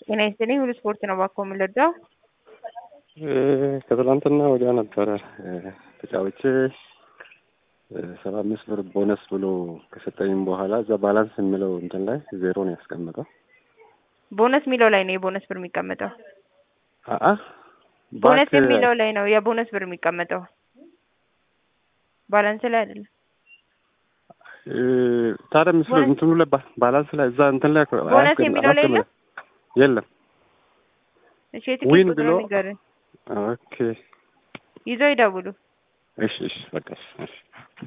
ጤና ይስጥልኝ። ሁሉ ስፖርት ነው ባኮ የምንረዳው። ከትላንትና ወዲያ ነበረ ተጫውቼ ሰባ አምስት ብር ቦነስ ብሎ ከሰጠኝም በኋላ እዛ ባላንስ የሚለው እንትን ላይ ዜሮ ነው ያስቀመጠው። ቦነስ የሚለው ላይ ነው የቦነስ ብር የሚቀመጠው። አአ ቦነስ የሚለው ላይ ነው የቦነስ ብር የሚቀመጠው፣ ባላንስ ላይ አይደለም። ታዲያ ምስሉ እንትኑ ላይ ባላንስ ላይ እዛ እንትን ላይ ቦነስ የሚለው ላይ የለም የለም። እሺ የትኬት ዊን ቁጥር ብሎ ንገረኝ። ኦኬ ይዘው ይደውሉ። እሺ እሺ በቃ እሺ እሺ